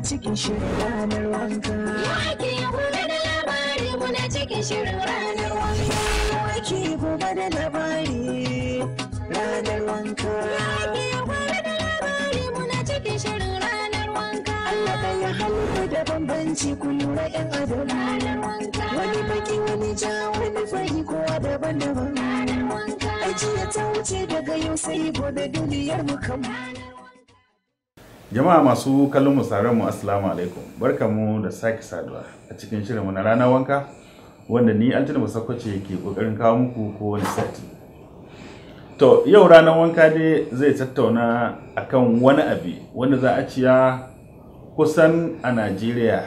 cikin shirin ranar wanka. Wake gobe da labari muna cikin shirin ranar wanka. Wake gobe da labari ranar wanka. Wake gobe da labari muna cikin shirin ranar wanka. Allah ɗaya halitta da bambanci ku lura ‘yan adam. Ranar wanka. Wani baki wani ja wani fari kowa daban-daban. Ranar wanka. Ajiya ta wuce daga yau sai gobe duniyar mu kan. Jama'a masu kallon mu sauran mu assalamu alaikum. Barkamu da sake saduwa a cikin shirinmu na ranar wanka wanda ni Altina Musakwace ke kokarin kawo muku kowane sati. To yau ranar wanka dai zai tattauna akan wani abi wanda za a ciya kusan a Najeriya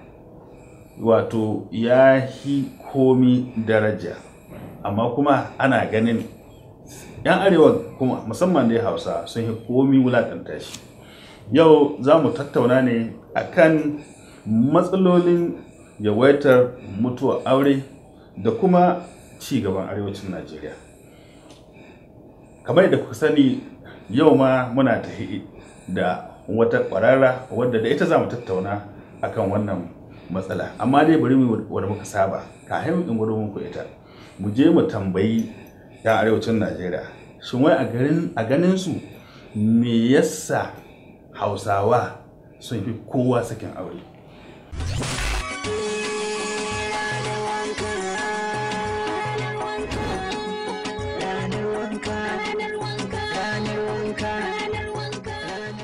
wato ya hi komi daraja amma kuma ana ganin 'yan arewa kuma musamman dai hausa sun yi komi wulakanta shi yau za mu tattauna ne akan matsalolin yawaitar mutuwar aure da kuma ci gaban arewacin najeriya kamar da kuka sani yau ma muna tahi da wata kwararra wadda da ita za mu tattauna akan wannan matsala amma dai bari mu wadda muka saba kafin in gudu muku ita mu je mu tambayi yan arewacin najeriya shin wai a garin a ganin su me yasa hausawa sun fi kowa sakin aure Ranar wanka. Ranar wanka. Ranar wanka. Ranar wanka.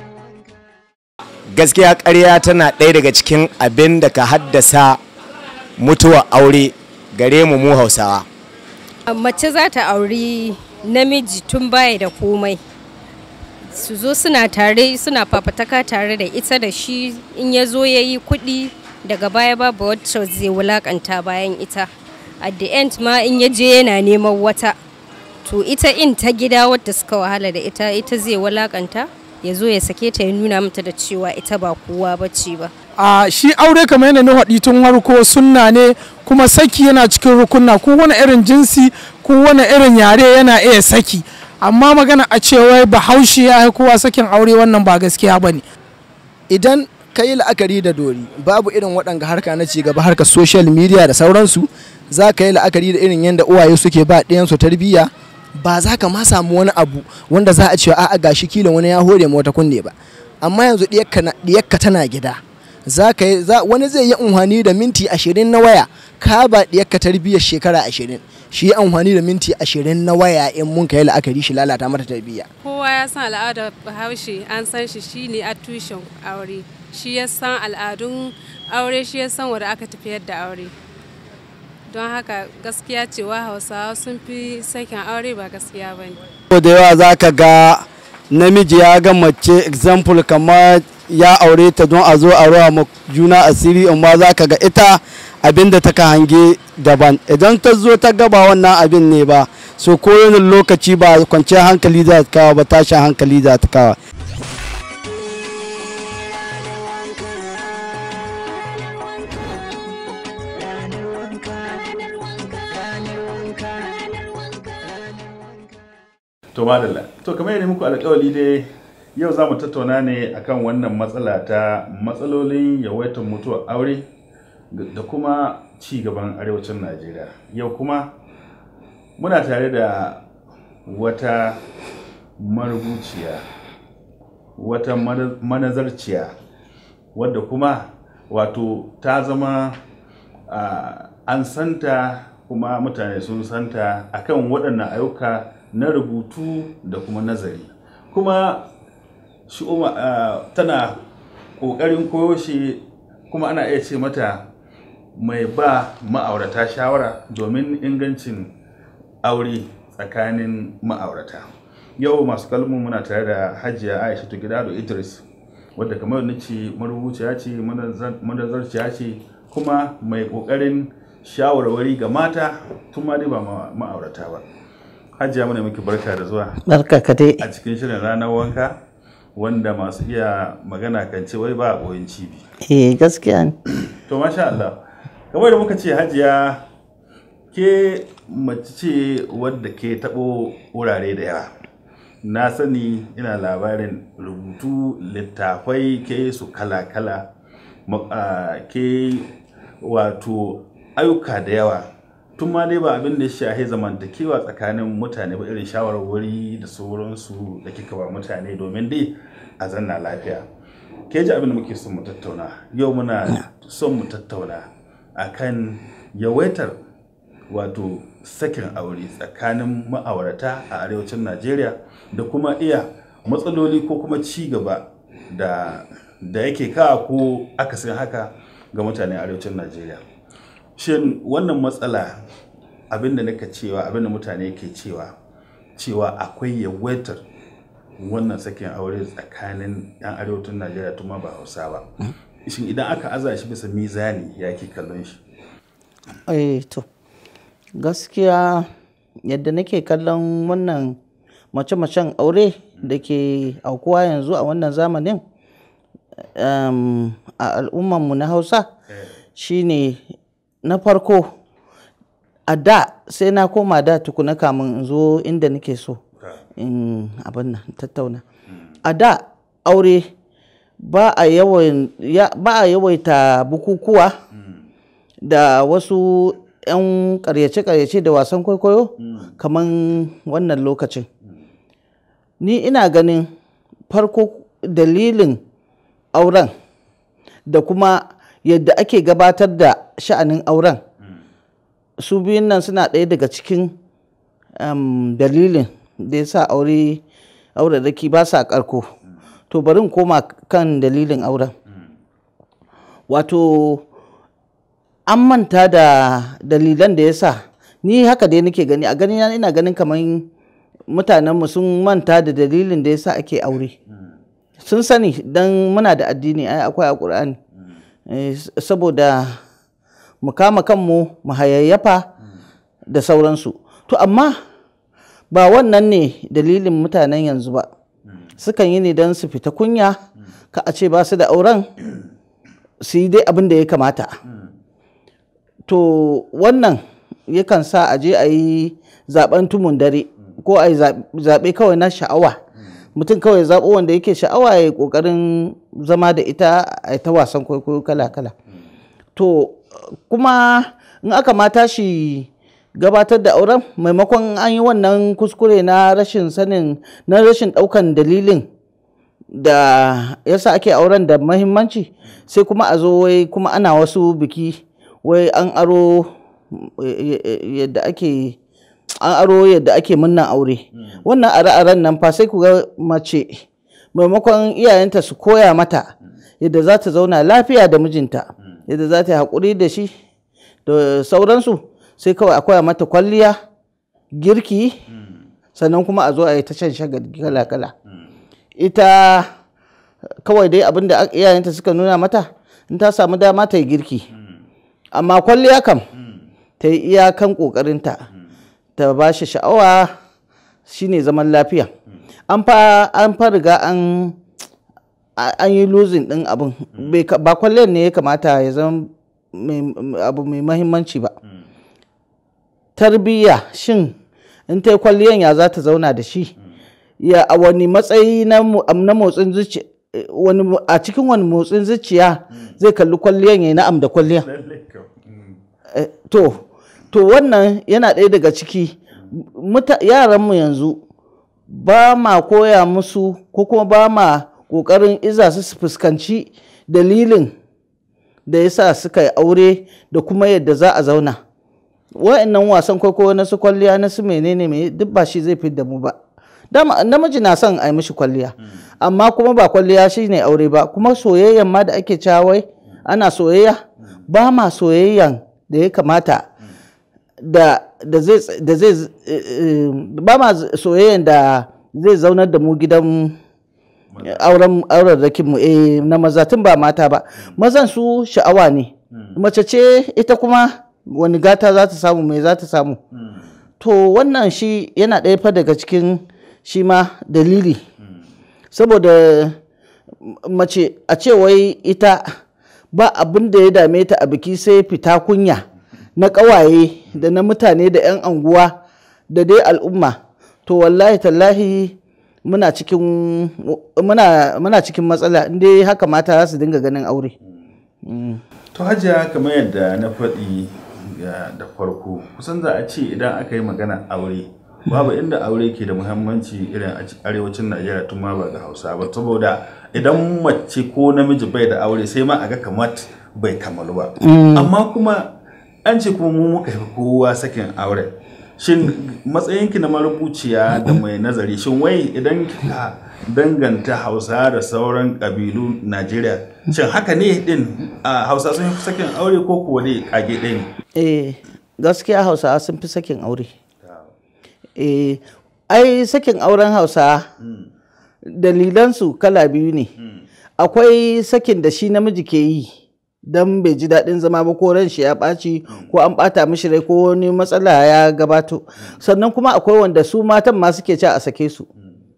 gaskiya ƙarya tana ɗaya daga cikin abin da ka haddasa mutuwar aure gare mu mu hausawa mace za ta auri namiji tun baya da komai su zo suna tare suna fafataka tare da ita da shi in ya zo ya yi kuɗi daga baya babu wacce zai wulakanta bayan ita at the end ma in ya je yana neman wata to ita in ta gida wadda suka wahala da ita ita zai wulakanta ya zo ya sake ta ya nuna mata da cewa ita ba kowa bace ba a shi aure kamar yadda na haɗi tun harko sunna ne kuma saki yana cikin rukunna ko wani irin jinsi ko wani irin yare yana iya saki amma magana a cewa bahaushe ya yi kowa sakin aure wannan ba gaskiya ba ne idan ka yi la'akari da dori babu irin waɗanga harka na cigaba harka social media da sauransu za ka yi la'akari da irin yadda uwaye suke ba ɗiyansu tarbiyya ba za ka ma samu wani abu wanda za a ce a'a gashi kila wani ya hore ma wata kunne ba amma yanzu ɗiyakka na- ɗiyakka tana gida za ka yi za- wani zai yi amfani da minti ashirin na waya ka ba ɗiyakka tarbiyyar shekara ashirin shi yi amfani da minti ashirin na waya in mun ka yi la'akari shi lalata mata tarbiyya kowa ya san al'adar bahaushe an san shi shine a tushen aure shi ya san al'adun aure shi ya san wanda aka tafiyar da aure don haka gaskiya cewa hausawa sun fi sakin aure ba gaskiya ba ne da yawa za ka ga namiji ya ga mace example kamar ya aure ta don a zo a rawa ma juna asiri amma za ka ga ita abin da taka hange daban idan ta zo ta gaba wannan abin ne ba so kowane lokaci ba kwanciyar hankali za ta kawo ba tashin hankali za ta kawo Ranar wanka. Ranar wanka. Ranar wanka. Ranar wanka. to madalla to kamar yadda muku alkawali dai yau za mu tattauna ne akan wannan matsala ta matsalolin yawaitar mutuwar aure da kuma ci gaban arewacin najeriya yau kuma muna tare da wata marubuciya wata mana- manazarciya wadda kuma wato ta zama ah, an santa kuma mutane sun santa akan waɗannan ayyuka na rubutu da kuma nazari kuma shi uma- ah, tana ƙoƙarin koyo shi kuma ana iya ce mata mai ba ma'aurata shawara domin ingancin aure tsakanin ma'aurata yau masu kalmu muna tare da hajiya aisha gidado idris wadda kamar na ce marubuciya ce manazar- manazarciya ce kuma mai kokarin shawarwari ga mata tun ma dai ba ma- ma'aurata ba hajiya muna miki barka da zuwa barka ka dai a cikin shirin ranar wanka wanda masu iya magana kan ce wai ba a ɓoyin cibi eh gaskiya ne to masha Allah kamar da muka ce hajiya ke mace ce wadda ke taɓo wurare da yawa na sani ina labarin rubutu littafai ke su kala-kala ma- a, ke wato ayyuka da yawa tun ma dai ba abin da ya shahi zamantakewa tsakanin mutane ba irin shawarwari da sauransu da kika ba mutane domin dai a zanna lafiya ke ji abin da muke son mu tattauna yau muna son mu tattauna akan yawaitar wato sakin aure tsakanin ma'aurata a arewacin najeriya da kuma iya matsaloli ko kuma ci gaba da da yake kawo ko akasin haka ga mutanen arewacin najeriya shin wannan matsala abinda naka cewa abinda mutane ke cewa cewa akwai yawaitar wannan sakin aure tsakanin 'yan arewacin najeriya tuma ba hausa ba shin idan aka aza shi bisa mizani ya ke kallon shi eh to gaskiya yadda nake kallon wannan mace-macen aure da ke aukuwa yanzu a wannan zamanin um, a al'ummanmu na hausa shine na farko a da sai na koma da tukuna kamun in zo inda nake so in abin nan tattauna a da aure ba a yawan- ya- ba a yawaita bukukuwa da wasu 'yan karyace-karyace da wasan kwaikwayo kamar wannan lokacin ni ina ganin farko dalilin auren da kuma yadda ake gabatar da sha'anin auren su biyun nan suna ɗaya daga cikin um, dalilin da ya sa aure auraraki ba sa ƙarko to bari in koma kan dalilin auren wato an manta da dalilan da ya sa ni haka dai nake gani a gani ina ganin kamar mutanenmu sun manta da dalilin da ya sa ake aure sun sani don muna da addini ai akwai a ƙur'ani Eh, s- saboda mu kama kanmu mu hayayyafa da sauransu to amma ba wannan ne dalilin mutanen yanzu ba sukan yi ne don su fita kunya ka a ce ba su da auren su yi dai abin da ya kamata to wannan yakan sa a je a yi zaben tumun dare ko a yi zaɓe kawai na sha'awa mutum kawai zaɓo wanda yake sha'awa ya yi ƙoƙarin zama da ita a yi ta wasan kwaikwayo kala-kala to kuma in aka mata shi gabatar da auren maimakon an yi wannan kuskure na rashin sanin na rashin ɗaukan dalilin da yasa ake auren da mahimmanci sai kuma a zo wai kuma ana wasu biki wai an aro yadda ake an aro yadda ake munnan aure wannan are-aren nan fa sai ku ga mace maimakon iyayenta su koya mata yadda za ta zauna lafiya da mijinta yadda za ta yi haƙuri da shi da sauransu sai kawai a koya mata kwalliya girki sannan kuma a zo a yi ta shan shagali kala-kala ita kawai dai abin da iyayenta suka nuna mata in ta samu dama ta yi girki amma kwalliya kam ta yi iyakan ƙoƙarinta ta ba shi sha'awa shine zaman lafiya an fa an fa riga an an yi losing din abin ba kwalliyar ne ya kamata ya zama abu mai mahimmanci ba tarbiyya shin in ta yi kwalliyan ya za ta zauna da shi ya a wani matsayi na motsin zuciya wani a cikin wani motsin zuciya zai kalli kwalliyan ya yi na'am da kwalliyan to to wannan yana ɗaya daga ciki yaranmu yanzu ba ma koya musu ko kuma ba ma ƙoƙarin iza su su fuskanci dalilin da ya sa suka yi aure da kuma yadda za a zauna wa'annan wasan kwaikwayo na su kwalliya na su menene mai duk ba shi zai fi da mu ba dama namiji na son a yi mishi kwalliya amma kuma ba kwalliya shi ne aure ba kuma soyayyan ma da ake cawai ana soyayya ba ma soyayyan da ya kamata da zai ba ma soyayyan da zai zaunar da mu gidan auren auren mu eh na maza tun ba mata ba mazan su sha'awa ne mace ce ita kuma wani gata za ta samu mai za ta samu to wannan shi yana ɗaya fa daga cikin shi ma dalili saboda mace a ce wai ita ba abin da ya dame ta a biki sai fita kunya na ƙawaye da na mutane da 'yan anguwa da dai al'umma to wallahi tallahi muna cikin muna, muna cikin matsala inda haka mata za su dinga ganin aure to hajiya kamar yadda na faɗi ga- da farko kusan za a ce idan aka yi magana aure babu inda aure ke da muhimmanci irin a ci- arewacin najeriya tun ma ba ga hausa ba saboda idan mace ko namiji bai da aure sai ma a ga kamar bai kamalu ba amma kuma an ce kuma mu muka fi kowa sakin aure shin matsayinki na marubuciya da mai nazari shin wai idan kika danganta hausa da sauran ƙabilu najeriya shin haka ne din a hausa sun fi sakin aure ko kuwa ne kage ɗaya ne eh gaskiya hausawa sun fi sakin aure eh ai sakin auren hausa dalilansu kala biyu ne akwai sakin da shi namiji ke yi don bai ji daɗin zama ba ko ran shi ya ɓaci ko an ɓata mishi rai ko wani matsala ya gabato sannan kuma akwai wanda su matan ma suke ci a sake su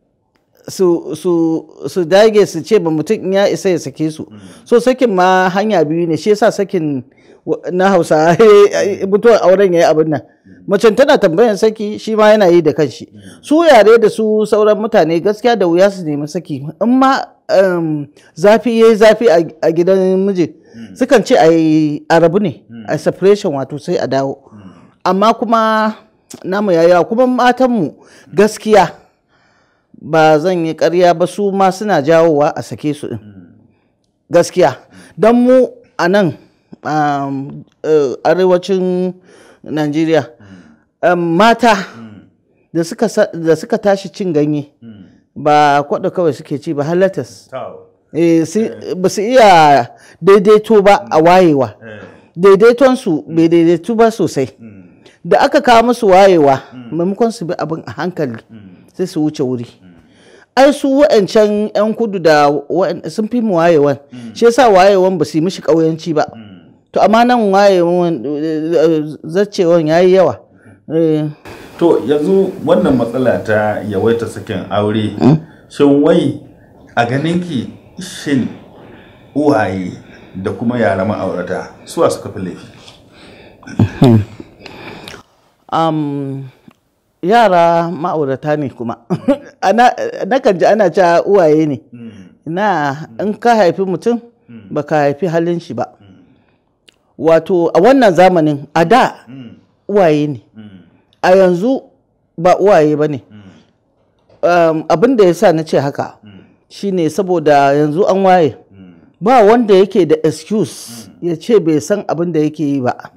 su su su dage su ce ba mutum in ya isa ya sake su so sakin ma hanya biyu ne shi yasa sakin wa- na hausa mutuwar auren yayi abin nan macen tana tambayan saki shi ma yana yi da kanshi su yare da su sauran mutane gaskiya da wuya su nemi saki in ma um, zafi yayi zafi a- a gidan miji sukan ce a yi a rabu ne a separation wato sai a dawo amma kuma namu yayawa kuma matanmu gaskiya ba zan yi karya ba su ma suna jawowa a sake su din gaskiya don mu a nan um, uh, arewacin najeriya um, mata da suka, sa- da suka tashi cin ganye ba kwaɗo kawai suke ci ba halatas Eh, si- ba su iya daidaito ba a wayewa daidaitonsu bai daidaitu ba sosai da aka kawo musu wayewa maimakon su bi abin a hankali sai su wuce wuri ai su wa'ancan 'yan kudu da wa'an- sun fi mu wayewan shi yasa wayewan ba su yi mishi ƙauyanci ba to amma nan wayewan eh, zacewan ya yi yawa Eh, to yanzu wannan matsala ta yawaita sakin aure shin wai a ganinki shin uwaye da kuma yara ma'aurata suwa suka fi laifi um, yara ma'aurata ne kuma ana nakan ji ana cewa uwaye ne na in ka haifi mutum ba ka haifi halin shi ba wato a wannan zamanin a da uwaye ne a yanzu ba uwaye ba ne um, abin da ya sa na ce haka shine saboda yanzu an waye ba wanda yake da excuse ya ce bai san abin da yake yi ba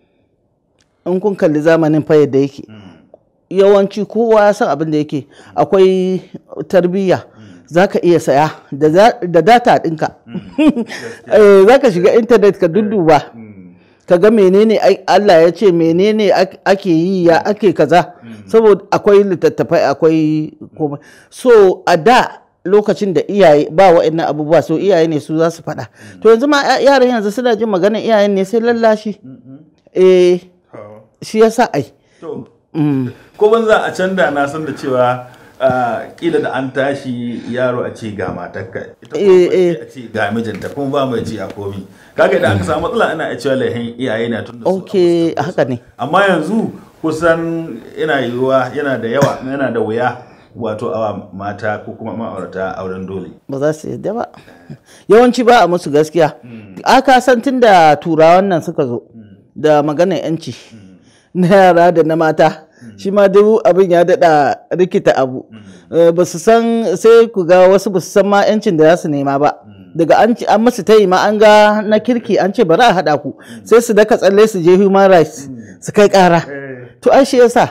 in kun kalli zamanin fa yadda yake yawanci kowa ya san abin da yake akwai tarbiyya za ka iya saya da za- da data ɗinka Eh, za ka shiga intanet ka dudduba ka ga menene ai- Allah ya ce menene ak- ake yi ya ake kaza saboda akwai littattafai akwai komai so a da lokacin da iyaye ba wa'annan abubuwa so iyaye ne su za su faɗa to yanzu ma ya- yaran yanzu suna jin maganar iyayen ne sai lallashi eh shi yasa ai To, ko ban za a can da na san da cewa ah, kila da an tashi yaro a ce ga matarka ita kuma Eh, mace eh. a ce ga mijinta kuma ba mai ji a komi kaga idan aka samu matsala ana iya cewa laihin iyaye na tun da su ok haka ne amma yanzu kusan yana yiwuwa yana da yawa yana da wuya wato awa mata ko kuma ma'aurata auren dole ba za su yadda ba yawanci ba a musu gaskiya aka san tun da turawan nan suka zo da maganar yanci na yara da na mata shi ma duk abin ya daɗa rikita abu Eh, ba su san sai ku ga wasu ba su san ma yancin da za su nema ba daga an ci- an masu tayi ma an ga na kirki an ce bari a haɗa ku sai su daka tsalle su je human rights su kai ƙara to ai shi yasa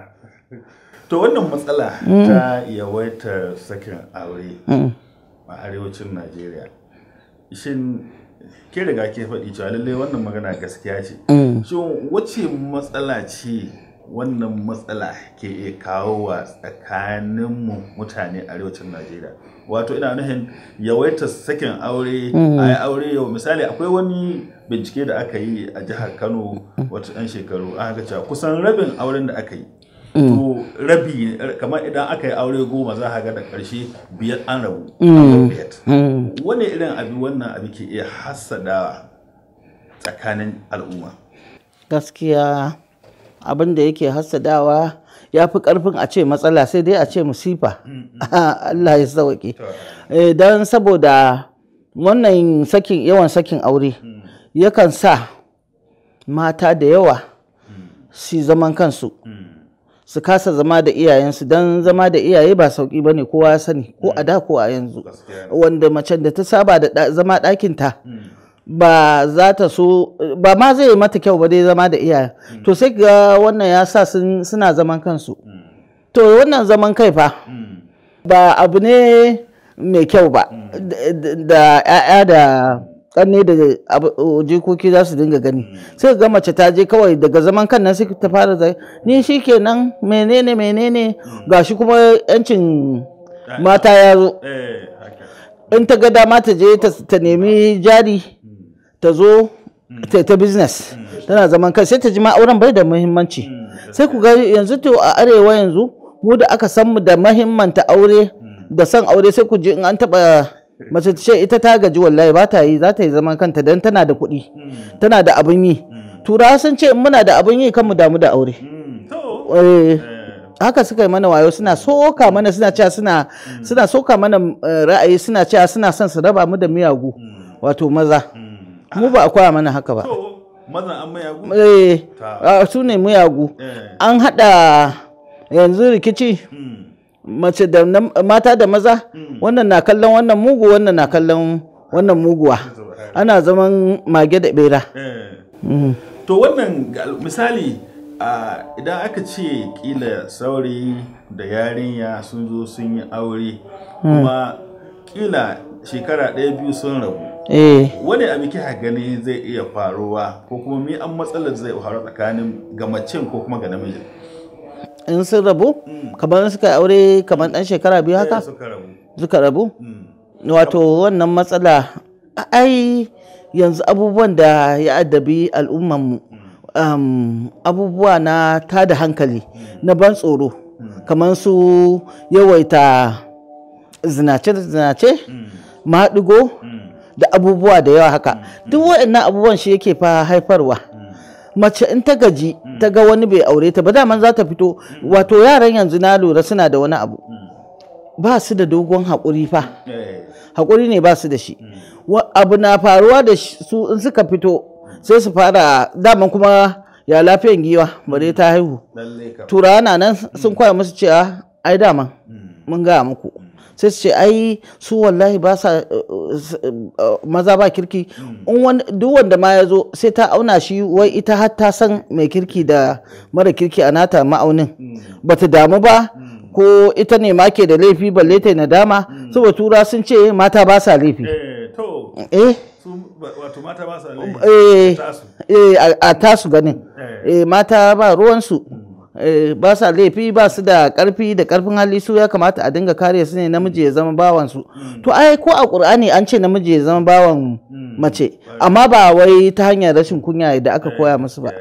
to wannan matsala ta yawaitar sakin aure a arewacin najeriya shin ke riga ke faɗi cewa lallai wannan magana gaskiya ce shin wace matsala ce wannan matsala ke iya kawo wa tsakaninmu mutane arewacin najeriya wato ina nufin yawaitar sakin aure a yi aure yau misali akwai wani bincike da aka yi a jihar kano wata 'yan shekaru aka ga cewa kusan rabin auren da aka yi to rabi kamar idan aka yi aure goma za a ga da ƙarshe biyar an rabu an bar biyar. wani irin abi wannan abi ke iya hassadawa tsakanin al'umma gaskiya abin da yake hassadawa ya fi karfin a ce matsala sai dai a ce musifa Allah ya sauke don saboda wannan sakin yawan sakin aure yakan sa mata da yawa su zaman kansu su kasa zama da iyayensu don zama da iyaye ba sauki ba ne kowa ya sani ko a da ko a yanzu wanda macen da ta saba da ɗa- zama ɗakinta ba za ta so ba ma zai yi mata kyau ba dai zama da iyaye to sai ga wannan ya sa sun- suna zaman kansu to wannan zaman kai fa ba abu ne mai kyau ba da- da- da 'ya'ya da ƙanne da abu- jikoki za su dinga gani sai ga mace ta je kawai daga zaman kan nan sai ta fara zai ni shi kenan menene menene gashi kuma yancin mata ya zo eh haka in ta ga dama ta je ta ta nemi jari ta zo ta ta business tana zaman kai sai ta ji ma auren bai da muhimmanci sai ku ga yanzu to a arewa yanzu mu da aka san mu da muhimmanta aure da son aure sai ku ji in an taba mace ta ce ita ta gaji wallahi ba ta yi za ta yi zaman kanta dan tana da kuɗi tana da abin yi turawa sun ce in muna da abin yi kan mu damu da aure to Eh, haka suka yi mana wayo suna soka mana suna cewa suna suna soka mana eh, ra'ayi suna cewa suna son su raba mu da miyagu wato maza mu ba a koya mana haka ba to mazan an maya gu eh Ta. ah, su ne miyagu eh an hada yanzu rikici mace da nam- mata da maza wannan na kallon wannan mugu wannan na kallon wannan muguwa ana zaman mage da bera eh Mhm. to wannan ga- misali a idan aka ce kila saurayi da yarinya sun zo sun yi aure kuma kila shekara ɗaya biyu sun rabu eh wani abu kika gani zai iya faruwa ko kuma mi an matsalar zai faru tsakanin ga macen ko kuma ga namijin in sun rabu kamar suka yi aure kamar dan shekara biyu haka Eh, suka rabu suka rabu Mm. wato wannan matsala ai yanzu abubuwan da ya addabi al'ummanmu um, abubuwa na tada hankali na ban tsoro kamar su yawaita zinace-zinace maɗigo da abubuwa da yawa haka duk waɗannan abubuwan shi yake fa haifarwa mace in ta gaji ta ga wani bai aure ta ba daman za ta fito wato yaran yanzu na lura suna da wani abu ba su da dogon haƙuri fa Eh, haƙuri ne ba su da shi Wa- abu na faruwa da shi- su in suka fito sai su fara daman kuma ya lafiyan giwa bare ta haihu lalle kam turawa na nan sun koya musu cewa ai daman mun gaya muku sai su ce ai su wallahi ba sa uh, uh, maza ba kirki in wani- duk wanda ma ya zo sai ta auna shi wai ita har ta san mai kirki da mara kirki a nata ma'aunin bata damu ba ko ita ne ma ke da laifi balle ta yi nadama saboda tura sun ce mata ba sa laifi eh to eh su ba- wato mata ba sa laifi eh, tasu eh, a- a tasu ganin Eh. eh, mata ba ruwansu eh, ba sa laifi ba su da karfi da karfin hali su ya kamata a dinga kare su ne namiji ya zama bawansu to ai ko a ƙur'ani an ce namiji ya zama bawan mace amma ba wai ta hanyar rashin kunya da aka koya musu ba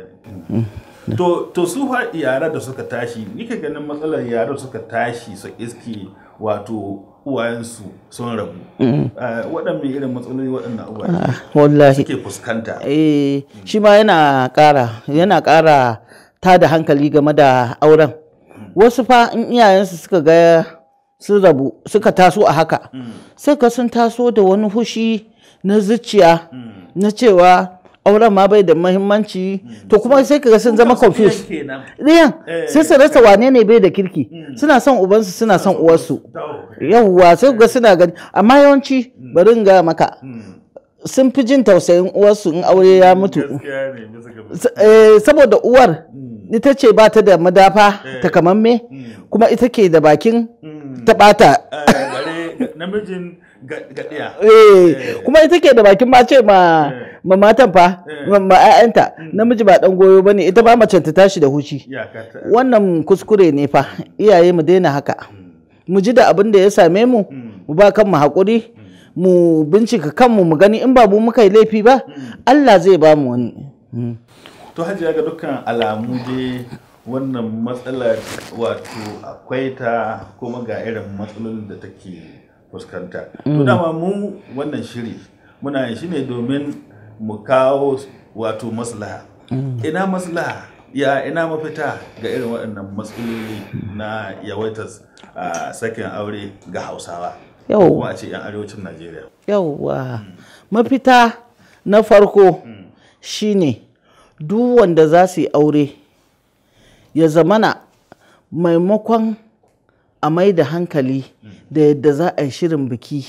to to su fa yara da suka tashi ni ka ganin matsalar yara suka tashi su iski wato uwayensu sun rabu Eh, waɗanne irin matsaloli waɗannan uwaye wallahi suke fuskanta eh shi ma yana ƙara yana ƙara ta da hankali game da auren wasu fa in iyayensu suka ga sun rabu suka taso a haka sai ka sun taso da wani fushi na zuciya na cewa auren ma bai da muhimmanci to kuma sai ka ga sun zama confused kenan ɗayan Eh, sai su rasa wane ne bai da kirki suna son ubansu suna son uwarsu yawwa sai ga suna gani amma yawanci bari in ga maka sun fi jin tausayin uwarsu in aure ya mutu gaskiya ne bisa ga S- eh, saboda uwar ita ce ba ta da madafa takamamme kuma ita ke da bakin ta bata Eh, bare namijin ga- gaɗiya Eh, kuma ita ke da bakin ma ce ma ma matan fa ma ma 'ya'yanta namiji ba dan goyo bane ita ba mace ta tashi da hushi iyaka ta wannan kuskure ne fa iyaye mu daina haka mu ji da abin da ya same mu mu ba kanmu haƙuri mu bincika kanmu mu gani in ba mu muka yi laifi ba Allah zai ba mu wani Mm. to hajiya ga dukkan alamu dai wannan matsalar wato akwai ta kuma ga irin matsalolin da take fuskanta to dama mu wannan shiri muna yin shi ne domin mu kawo wato maslaha ina maslaha ya ina mafita ga irin waɗannan matsaloli na yawaitar ah, sakin aure ga hausawa Yawwa. kuma a ce 'yan arewacin najeriya yauwa mafita na farko shine duk wanda za su yi aure ya zamana maimakon a mai da hankali da yadda za a yi shirin biki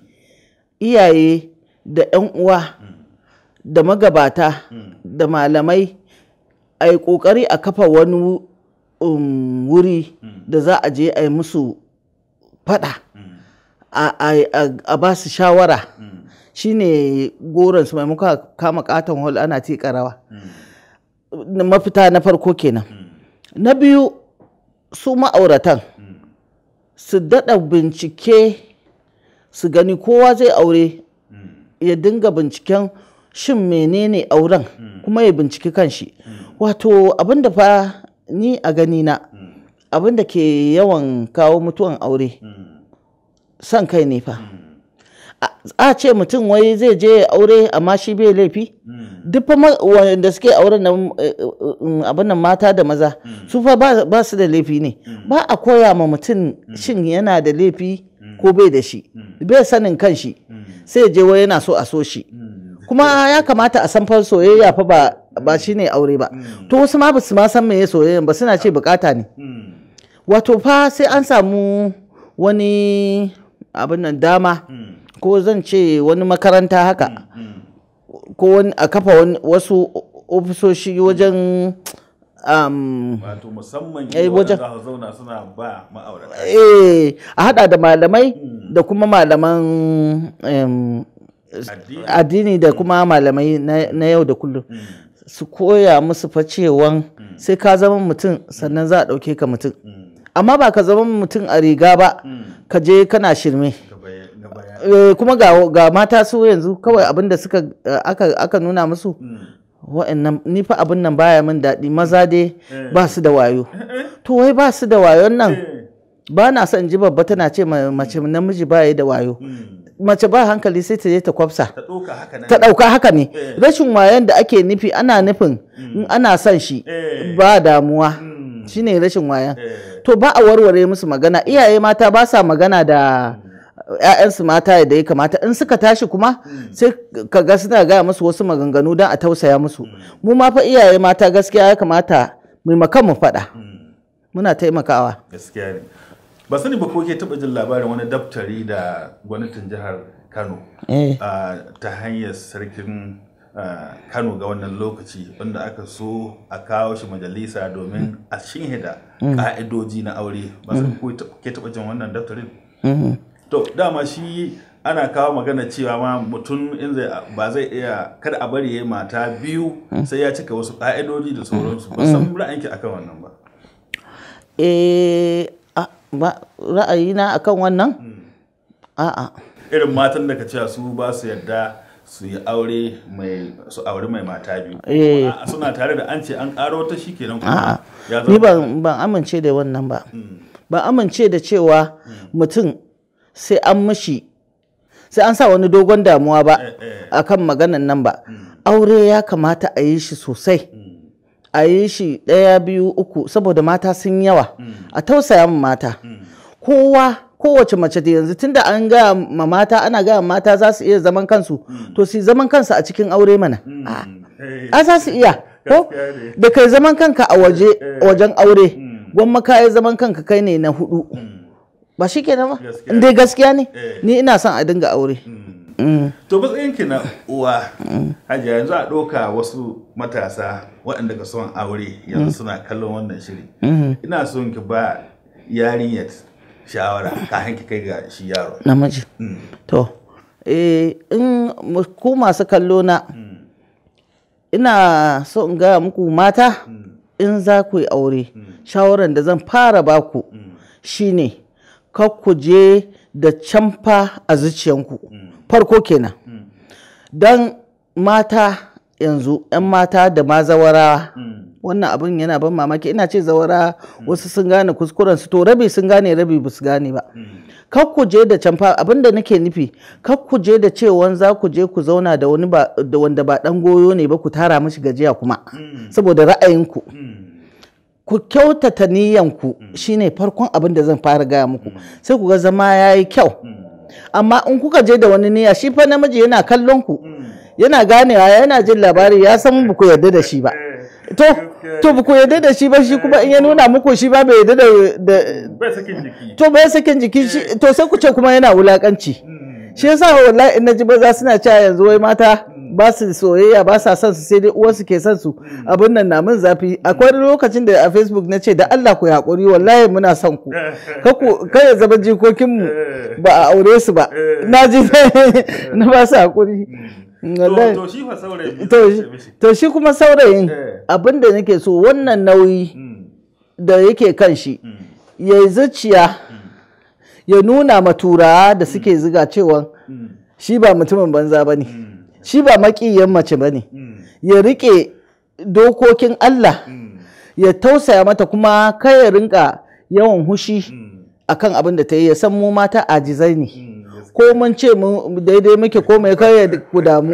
iyaye da 'yan uwa da magabata da malamai a yi ƙoƙari a kafa wani um, wuri da za a je a yi musu fada a, a- a- a ba su shawara shine goron su maimakon a kama katon hol ana tika rawa Na mafita na farko kenan na biyu su ma'auratan su daɗa bincike su gani kowa zai aure ya dinga binciken shin menene auren kuma ya binciki kanshi wato abinda fa ni a ganina abinda ke yawan kawo mutuwan aure son kai ne fa a a ce mutum wai zai je ya aure amma shi bai laifi duk fa ma- wanda suke auren nan eh, eh, abin nan mata da maza su fa ba ba su da laifi ne ba a koya ma mutum shin yana da laifi ko bai da shi bai sanin kan shi sai ya je wai yana so a so shi kuma ya kamata a san fa soyayya fa ba ba shine aure ba to wasu ma ba su ma san meye soyayya ba suna ce bukata ne wato fa sai an samu wani abin nan dama ko zan ce wani makaranta haka ko wani a kafa wani- wasu ofisoshi wajen um, wato musamman Eh, inda wajen- waɗanda za su zauna suna ba ma'aurata eh, a hada da malamai da kuma malaman em, addini da kuma malamai na na yau da kullum su koya musu fa cewan sai ka zama mutum sannan za a ɗauke ka mutum amma ba ka zama mutum a riga ba ka je kana shirme Eh, kuma ga, ga mata su yanzu kawai abin da suka eh, aka, aka nuna musu wa'annan ni fa abin nan baya min daɗi maza dai ba su da wayo to wai ba su da wayon nan ba na son ji babba tana ce ma- mace namiji baya da wayo mace ba hankali sai ta je ta kwafsa ta ɗauka haka nan ta ɗauka haka ne Eh. rashin wayan da ake nufi ana nufin in ana son shi ba damuwa shine rashin wayan to ba a warware musu magana iyaye mata ba sa magana da 'ya'yansu mata da ya kamata in suka tashi kuma sai ka ga suna gaya musu wasu maganganu don a tausaya musu mu ma fa iyaye mata gaskiya ya kamata maimakon mu faɗa muna taimakawa gaskiya ne ba sani ba ko ke taɓa jin labarin wani daftari da gwamnatin jihar kano Eh. ah, ta hanyar sarkin ah, kano ga wannan lokaci wanda aka so a kawo shi majalisa domin a shinhida Mm. ka'idoji na aure ba sani ko ke taɓa jin wannan daftarin Mhm. to dama shi ana kawo magana cewa ma mutum in zai ba zai iya kada a bari ya yi mata biyu sai ya cika wasu ka'idoji da sauransu ba san ra'ayinki akan wannan ba eh a- ba ra'ayina akan wannan a'a irin matan da ka cewa su ba su yarda su yi aure mai su aure mai mata biyu Eh. A'a, suna tare da an ce an karo ta shikenan a'a kuma ya ni zama ban ban amince da wannan ba ban amince da cewa mutum sai an mishi sai an sa wani dogon damuwa ba akan maganan nan ba aure ya kamata a yi shi sosai a yi shi ɗaya biyu uku saboda mata sun yawa a tausaya ma mata kowa kowace mace da yanzu tunda an gaya ma mata ana gaya ma mata za su iya zaman kansu to su yi zaman kansu a cikin aure mana a za su iya ko da kai zaman kanka a waje wajen aure gwamma ka yi zaman kanka kai ne na hudu ba shi kenan ba in dai gaskiya ne ni ina son a dinga aure Mm. to matsayinki na uwa hajiya yanzu a ɗauka wasu matasa waɗanda ka son aure yanzu suna kallon wannan shiri Mhm. ina son ki ba yarinyar shawara kafin ki kai ga shi yaro namiji Mm. to eh in mu- ku masu kallo na ina so in gaya muku mata in za ku yi aure shawaran da zan fara baku shine kar ku je da camfa a zuciyanku farko kenan don mata yanzu 'yan mata da ma zawarawa wannan abin yana ban mamaki ina ce zawara wasu sun gane kuskurensu to rabi sun gane rabi ba su gane ba kar ku je da camfa abin da nake nufi kar ku je da cewan za ku je ku zauna da wani ba da wanda ba dan goyo ne ba ku tara mishi gajiya kuma saboda ra'ayinku ku kyautata niyyanku shine farkon abin da zan fara gaya muku sai ku ga zama ya yi kyau amma in kuka je da wani niyya shi fa namiji yana kallon ku yana ganewa yana jin labari ya san ba ku yarda da shi ba to to ba ku yarda da shi ba shi kuma in ya nuna muku shi ba bai yarda da da- bai sakin jiki to bai sakin jiki shi to sai ku ce kuma yana wulakanci shi yasa wallahi in naji maza suna cewa yanzu wai mata ba su soyayya ba sa son su sai dai uwarsu ke son su abin nan na min zafi akwai wani lokacin da a facebook na ce da Allah ku haƙuri wallahi muna son ku Kaku- kai ya zama jikokinmu ba a aure su ba na ji na ba su haƙuri wallahi to shi fa saurayi to shi- to shi kuma saurayin Eh. abin da nake so wannan nauyi da yake kan shi ya yi zuciya ya nuna ma turawa da suke ziga cewa shi ba mutumin banza ba ne shi ba maƙiyan mace ba ne ya riƙe dokokin Allah ya tausaya mata kuma kai ya rinka yawan hushi akan abin da ta yi ya san mu mata ajizai ne ko mun ce mu daidai muke ko mai kai ya ku damu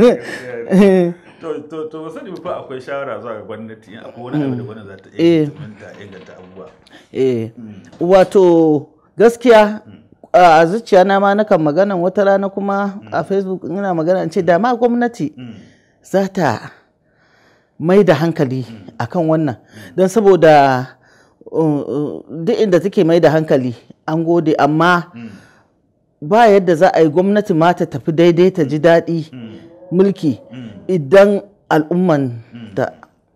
to to to sani fa akwai shawara zuwa ga gwamnati in akwai wani abu da gwamnati za ta iya Eh. implementa inganta abubuwa eh wato gaskiya a zuciya na ma nakan magana wata rana kuma a facebook ina magana in ce da ma gwamnati za ta mai da hankali akan wannan don saboda uh, uh, duk inda take mai da hankali an gode amma ba yadda za a yi gwamnati ma ta tafi daidai ta ji daɗi mulki idan al'umman da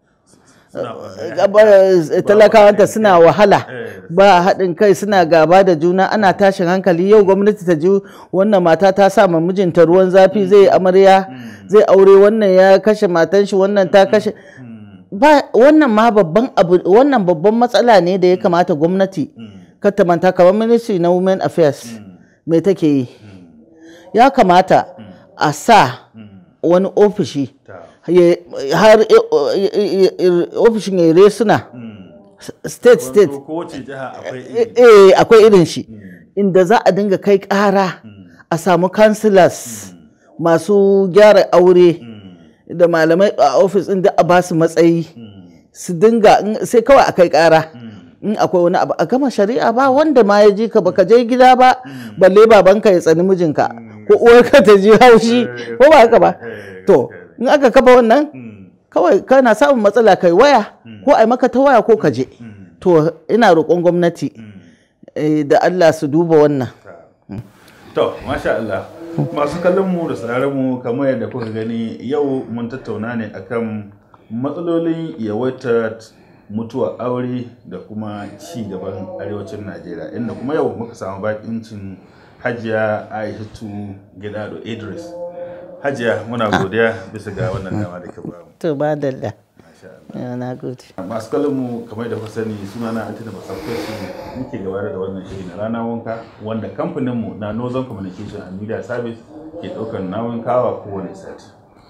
talakawanta suna wahala ba haɗin kai suna gaba da juna ana tashin hankali yau gwamnati ta ji wannan mata ta sa ma mijinta ruwan zafi zai yi amarya zai aure wannan ya kashe matan shi wannan ta kashe ba wannan ma babban abu wannan babban matsala ne da ya kamata gwamnati kar ta manta kamar ministry na women affairs me take yi ya kamata a sa wani ofishi ya- har eh, eh, eh, ofishin ya resuna state state Ko- kowace jiha akwai eh, iri eh, akwai irin shi inda za a dinga kai ƙara a samu councillors masu gyara aure da malamai a ofis ɗin da a ba su matsayi su dinga in- sai kawai a kai ƙara in akwai wani abu a gama shari'a ba wanda ma ya ji ka baka je gida ba balle babanka ya tsani mijinka ko uwarka ta ji haushi ko ba haka ba to in aka kafa wannan kawai kana samun matsala kai waya ko ai maka ta waya ko ka je to ina roƙon gwamnati eh, da Allah su duba wannan To, masha Allah. Masu kallon mu da sauraron mu kamar yadda kuka gani yau mun tattauna ne akan matsalolin yawaitar mutuwar aure da kuma ci gaban arewacin Najeriya inda kuma yau muka samu bakincin Hajiya Aishatu Gidado Idris. Hajiya muna godiya bisa ga wannan dama da ke bamu. to ba dalla Masha Allah. na gode masu kallon mu kamar da kuka sani suna na Antina Basakwaci muke gabatar da wannan shiri na rana wanka wanda kamfanin mu na Northern Communication and Media Service ke daukar nauyin kawa kowane sati.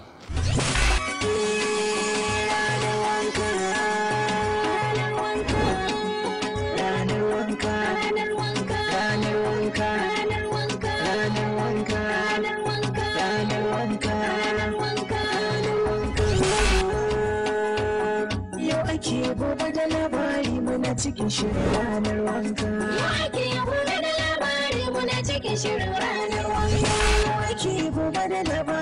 ranar wanka ranar wanka ranar wanka ranar wanka ranar wanka ranar wanka ranar wanka ranar wanka ranar wanka yau ake gobe da labari muna cikin shirin ranar wanka Yau ake gobe da labari muna cikin shirin ranar wanka. yau ake gobe da labari